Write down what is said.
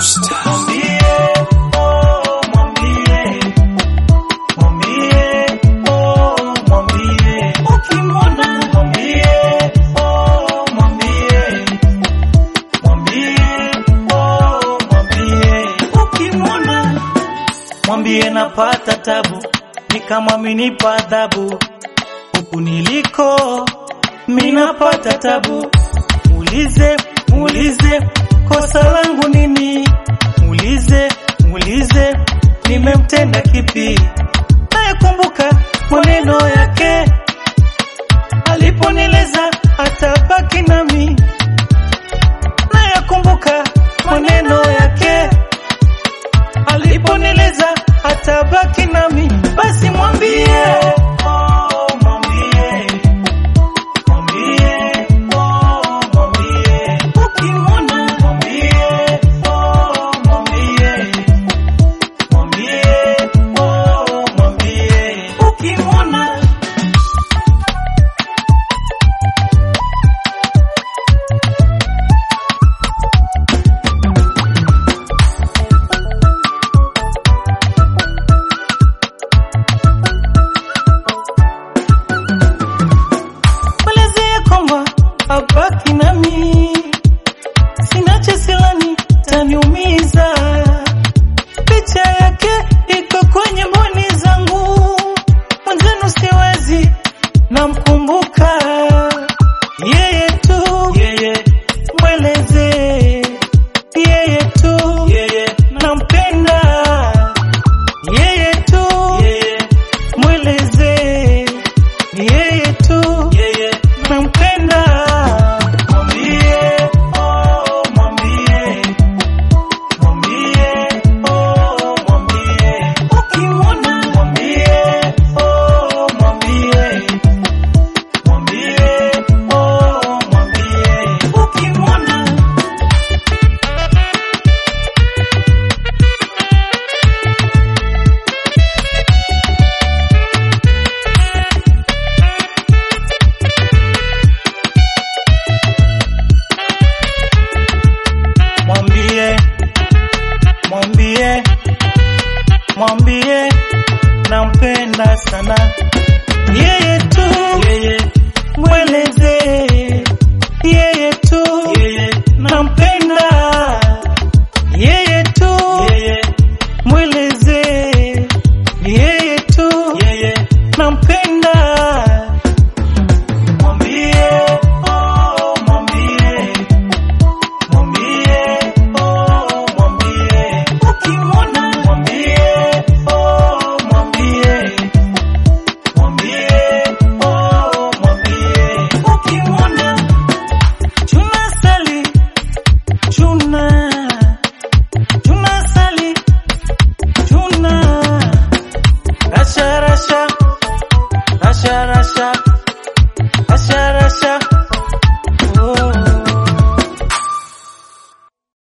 Mwambie, oh, mwambie, mwambie, oh, mwambie, ukimwona mwambie, oh, mwambie, mwambie, oh, mwambie, ukimwona mwambie napata tabu, ni kama minipa adhabu huku niliko minapata tabu. Muulize, muulize kosa langu nini? Muulize, muulize nimemtenda kipi? Nayekumbuka maneno yake aliponileza atabaki nami. Nayakumbuka maneno yake aliponileza atabaki nami. Basi mwambie, oh, mwambie Mwambie, oh, mwambie, ukimwona mwambie, oh, mwambie, mwambie, oh, mwambie, ukimwona mwelezee kwamba abaki nami, sina chesilani taniumiza. Picha yake iko kwenye mboni zangu, mwenzenu siwezi, namkumbuka yeye tu, yeye mwelezee yeye tu, yeye nampenda yeye tu, yeye mwelezee yeye tu, yeye nampenda. Mwambie, oh, mwambie, mwambie, oh, mwambie, ukimwona mwambie, oh, mwambie, mwambie, oh, mwambie, ukimwona mwambie mwambie mwambie nampenda sana yeye tu yeye mweleze yeye tu yeye nampenda yeye tu yeye mweleze yeye tu yeye nampenda mwambie oh mwambie Mwambie, oh, mwambie, ukimwona mwambie, oh, mwambie, mwambie, oh, mwambie, ukimwona. Chuna sali, chuna, chuna sali, chuna, rasha rasha